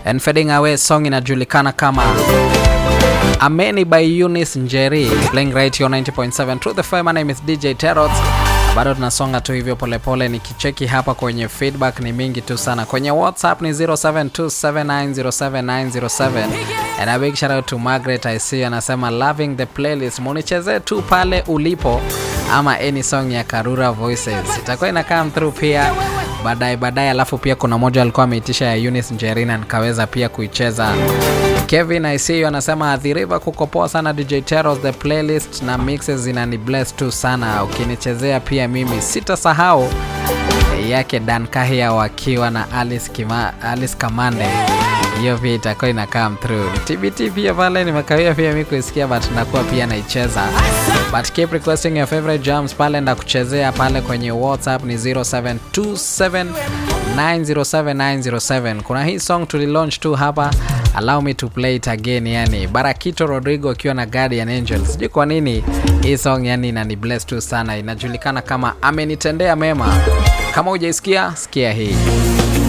and fading away song inajulikana kama Ameni by Eunice Njeri playing right here on 90.7 Truth FM. My name is DJ Terrot. Bado tunasonga tu hivyo polepole, nikicheki hapa kwenye feedback ni mingi tu sana. Kwenye WhatsApp ni 0727907907 and a big shout out to Margaret I see anasema loving the playlist, munichezee tu pale ulipo ama any song ya Karura Voices itakuwa ina come through pia baadaye baadaye. Alafu pia kuna moja alikuwa ameitisha ya Eunice Njeri na nikaweza pia kuicheza. Kevin I see you anasema adhiriva kukopoa sana DJ Teros, the playlist na mixes zinani bless tu sana, ukinichezea pia mimi sitasahau yake Dan Kahia wakiwa na Alice, Kima, Alice Kamande hiyo pia itakuwa ina come through. TBT pia pale nimekawia pia mimi kuisikia but nakuwa pia naicheza. But keep requesting your favorite jams pale na kuchezea pale kwenye WhatsApp ni 0727907907. Kuna hii song tulilaunch tu hapa, allow me to play it again, yani Barakito Rodrigo akiwa na Guardian Angel. Sijui kwa nini hii song yani inani bless tu sana, inajulikana kama amenitendea mema. Kama hujaisikia sikia hii.